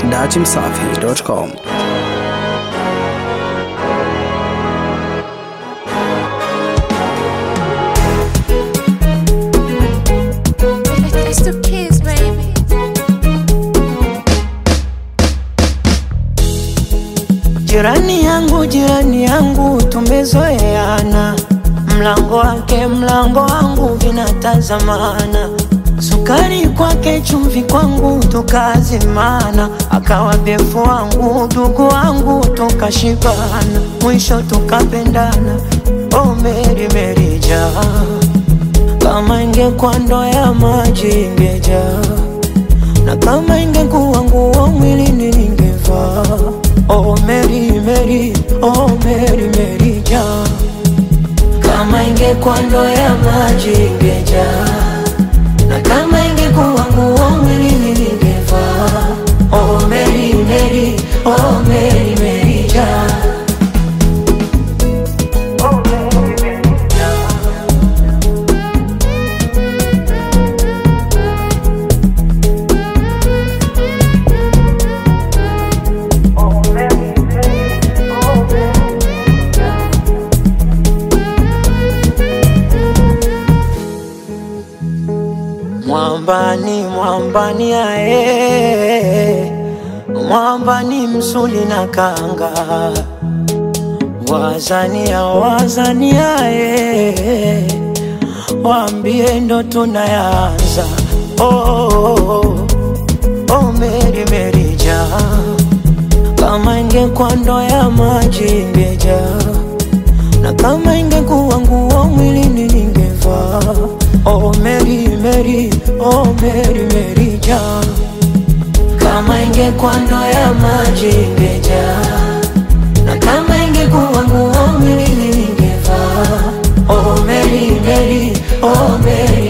datimsafi.com. It's the kids, baby. Jirani yangu, jirani yangu, tumezoeana, mlango wake mlango wangu vinatazamana, sukari kwake chumvi kwangu tukazimana, akawa befu wangu ndugu wangu tukashibana, mwisho tukapendana. Oh Meri Meri jaa, kama ingekuwa ndoo ya maji ingejaa na kama ingekuwa nguo mwilini ningevaa. Oh Mary Mary, oh Mary Mary jaa, kama ingekuwa ndoo ya maji ingejaa, na kama ingekuwa nguo mwilini ningevaa. Oh Mary Mary, oh Mary Mary jaa. Oh Mary Mary jaa. Oh Mary Mary, oh Mary jaa. Mwambani, mwambani ae, mwambani msuli na kanga, wazania, wazania ae, waambie ndo tunayanza. Oh, oh, oh, oh, Meri Meri jaa, kama ingekuwa ndoo ya maji ingejaa na kama ingekuwa nguo mwilini ningevaa. Oh Mary Mary, oh Mary Mary jaa, kama ingekuwa ndoo ya maji ingejaa, na kama ingekuwa nguo mwilini ningevaa. Oh Mary Mary, oh Mary